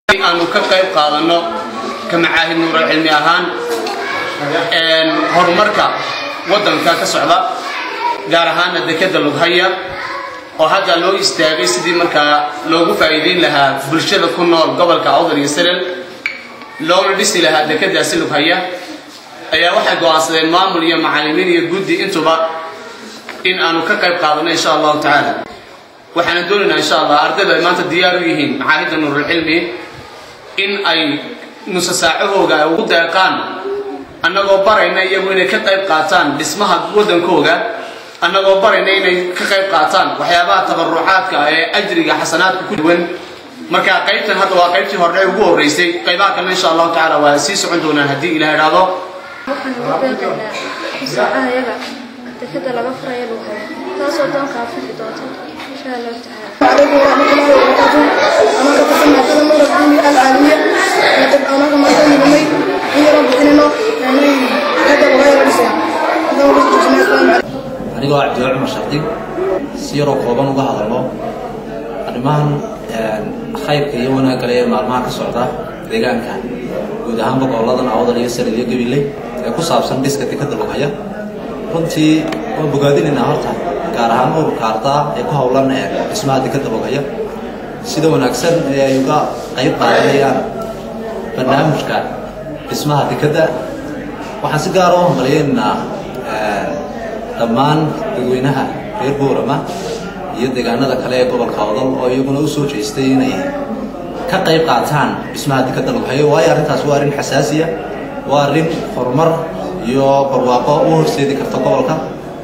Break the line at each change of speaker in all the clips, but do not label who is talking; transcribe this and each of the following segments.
aanu ka qayb qaadanno ka macaahid nuural cilmi ahaan horumarka waddanka ka socda gaar ahaana dekeda lughaya oo hadda loo istaagay sidii markaa loogu faa'iideyn lahaa bulshada ku nool gobolka awdal iyo salel loona dhisi lahaa dekedaasi lughaya ayaa waxay go'aansadeen maamul iyo macallimiin iyo guddi intuba in aanu ka qayb qaadanno insha allahu tacaala waxaana doonaynaa insha allah ardayda ay maanta diyaar u yihiin macaahidda nuurulcilmi in ay nusa saacahooga ay ugu deeqaan annagoo barayna iyagu inay ka qayb qaataan dhismaha waddankooga annagoo barayna inay ka qayb qaataan waxyaabaha tabarucaadka ee ajriga xasanaadka ku duwan marka qaybtan hadda waa qaybtii hore ugu horreysay qaybaha kalena insha allahu tacaala waa sii socon doonaan haddii ilaah idhaahdo
waxaan ugu beeqaynaa musaacaha yaga dekeda laga furaya lagu hayo taasoo doonka afixi doonta insha allahu tacaala
عليكم ورحمة الله وبركاته أنا كتبنا كذا مرة العلمي العالمية لقد أنا كما كان يومي هي رب حنينه يعني هذا وغير الإسلام هذا هو الإسلام الإسلام
anigoo cabdilla cumar shardig si yaroo kooban uga hadalno arrimahan khayrka iyo wanaagga le ee maalmaha ka socda deegaanka guud ahaanba goboladan awdal iyo salid iyo gabiley ee ku saabsan dhiska dekada lughaya runtii waan bogaadinaynaa horta gaar ahaan ururka ardaa ee ku howlan ee dhismaha dekada lughaya sida wanaagsan ee ay uga qayb qaadanayaan barnaamijka dhismaha dekadda waxaan si gaara u hambaliyaynaynaa dhammaan dadweynaha reer boorama iyo deegaanada kale ee gobolka odal oo iyaguna u soo jeestay inay ka qayb qaataan dhismaha dekadda lughayo waayo arrintaas waa arrin xasaasiya waa arrin horumar iyo barwaaqo u horseedi karta gobolka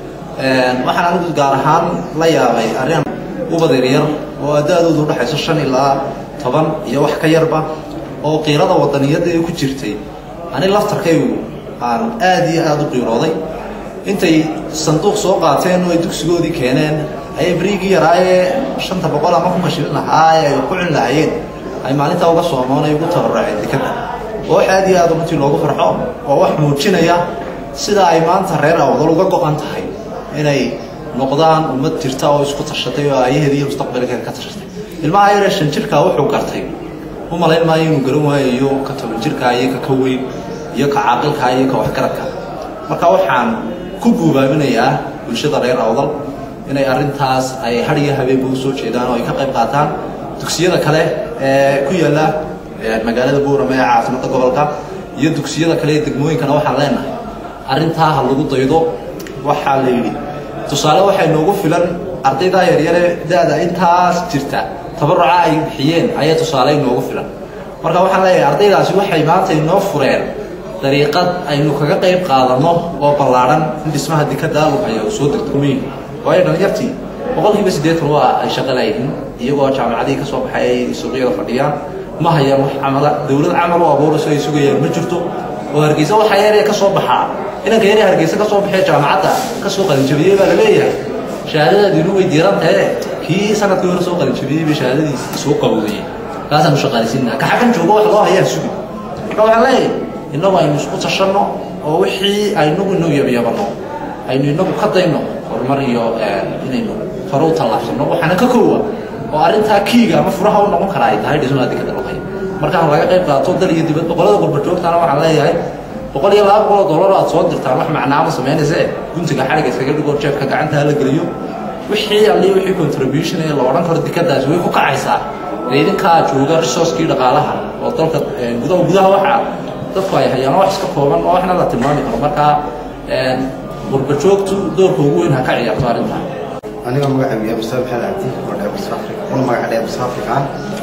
waxaan anigu gaar ahaan la yaabay arrin ubad yaryar oo da-doodu udhexayso shan ilaa toban iyo wax ka yarba oo qiirada wadaniyadda ee ku jirtay ani laftarkaygu aan aada iyo aada u qiirooday intay sanduuq soo qaateen oo ay dugsigoodii keeneen ayay beriigii yaraayee shanta boqol ama kunka shilin ahaa ee ay ku cun lahaayeen ay maalintaa uga soomoon ay ugu tabaraceen dekadda oo wax aada iyo aada runtii loogu farxo oo wax muujinaya sida ay maanta reer awdal uga go-an tahay inay noqdaan ummad jirta oo isku tashatay oo aayaheeda iyo mustaqbalkeeda ka tashatay ilmaha yaree shan jirkaa wuxuu gartay u malayn maayo inuu garan waayayo ka toban jirkaa iyo ka ka weyn iyo ka caaqilkaa iyo ka waxgaradka marka waxaan ku guubaaminayaa bulshada reer awdal inay arrintaas ay har iyo habeenba u soo jeedaan oo ay ka qayb qaataan dugsiyada kale ee ku yaalla magaalada buurama ee caasimada gobolka iyo dugsiyada kale ee degmooyinkana waxaan leenahay arrintaa ha lagu daydo waxaa la yidhi tusaale waxay noogu filan ardaydaa yaryare da-da intaas jirta tabaruca ay bixiyeen ayaa tusaale inoogu filan marka waxaan leeyahay ardaydaasi waxay maanta inoo fureen dariiqad aynu kaga qayb qaadanno oo ballaadhan in dhismaha dekada lughaya uu soo degdegmayn waayo dhalinyartii boqolkiiba siddeetan waa ay shaqo laayihiin iyagoo jaamacadihii ka soo baxay ay suuqyada fadhiyaan ma hayaan wax camala dowlad camal u abuurayso ay sugayaan ma jirto oo hargeysa waxaa yaree ka soo baxaa inanka yaree hargeysa ka soo baxee jaamacadda ka soo qalinjabiyey baa la leeyahay shahaadadaadiinu way diiran tahe kii sanadkii hore soo qalinjabiyey bay shahaadadiisi soo qabowdayeen kaasaanu shaqaalaysiinaa ka xagan joogo wax loo hayaa sugi marka waxaan leeyahay innagu aynu isku tashanno oo wixii aynagu inoo yabyabano aynu inagu ka dayno horumar iyo inaynu hore u tallaabsanno waxaana ka koowa oo arrintaa kiiga ama furaha u noqon kara ay tahay dhismaha dekada lughay markaan laga qayb qaato dal iyo dibad boqolada gurbajoogtana waxaan leeyahay boqol iyo laba boqol oo dollar aad soo dirtaan wax macnaama samaynayse guntiga xariga iskaga dhigo jeebka gacantaa la geliyo wixii alli wixii contribution ee la odhan karo dekadaasi way ku kacaysaa idinkaa jooga resourcekii dhaqaalaha oo dalka gudaha gudaha waxaa dadku ay hayaan wax iska kooban oo waxna la tilmaami karo markaa gurbajoogtu doorka ugu weyn ha ka ciyaarto arrintan
aniga magacaygu yahay mustafa maxamed cabdi oo dheebus africa una magaca dheebus africa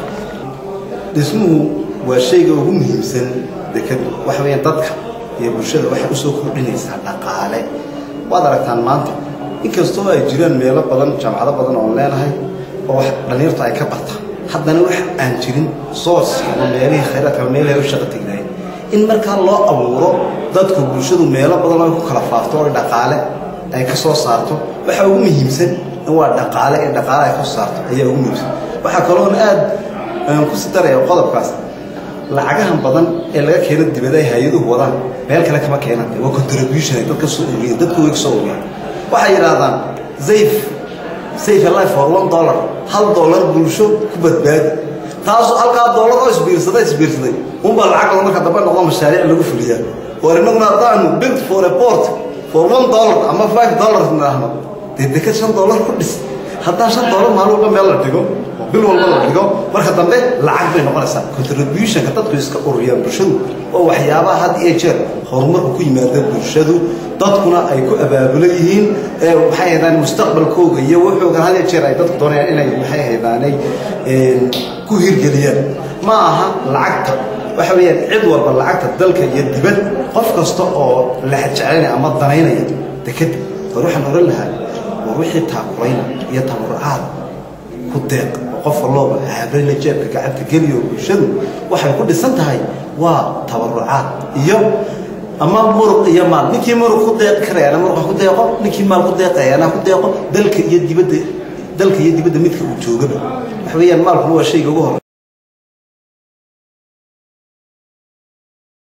dhismuhu waa shayga ugu muhiimsan dekadu waxa weeyaan dadka iyo bulshada waxay usoo kordhinaysaa dhaqaale waad aragtaan maanta inkastoo ay jiraan meelo badan jaamacado badan oon leenahay oo wax dhallinyartu ay ka bartaan haddana wax aan jirin source ama meelihii khayraadka ama meelahay u shaqa tegnahay in markaa loo abuuro dadku bulshadu meelo badan ay ku kala faafto oo dhaqaale ay ka soo saarto waxa ugu muhiimsan in waa dhaqaale ee dhaqaale ay ka soo saarto ayaa ugu muhiimsan waxaa kaloon aad ku si daraya qodobkaas lacagahan badan ee laga keeno dibada ay hay-aduhu wadaan meel kale kama keenan waa contribution ay dadka soo uriyeen dadku way ka soo uriyeen waxay yidhaahdaan zayf save a life for one dollar hal dollar bulsho ku badbaadi taas halkaa doolar oo isbiirsaday isbiirsaday unbaa lacag marka dambe noqdo mashaariic lagu fuliyaa war innaguna haddaanu build for a port for one dollar ama five dollars nidhaahno dee deked shan dollar ku dhis haddaan shan dollar maalin walba meel la dhigo oo bil walba la dhigo marka dambe lacag bay noqonaysaa contributionka dadku iska ururiyaan bulshadu oo waxyaabaha had iyo jeer horumarku ku yimaada bulshadu dadkuna ay ku abaabulan yihiin ee maxay haydaan mustaqbalkooga iyo wuxuugan had iyo jeer ay dadku doonayaan inay maxay haydaanay ku hirgeliyaan ma aha lacagta waxa weeyaan cid walba lacagta dalka iyo dibad qof kasta oo lexjecelinaya ama danaynaya dekeda war waxaan oran lahaa war wixii taakulayna iyo tabarucaad ku deeq oo qof walooba habrayna jeebka gacanta geliyo bulshadu waxay ku dhisan tahay waa tabarucaad iyo ama muruq iyo maal ninkii muruq ku deeqi karayana muruqa ku deeqo ninkii maal ku deeqayana ku deeqo dalka iyo dibadda dalka iyo dibadda midka uu joogaba waxa weeyaan maalkuna waa shayga ugu hor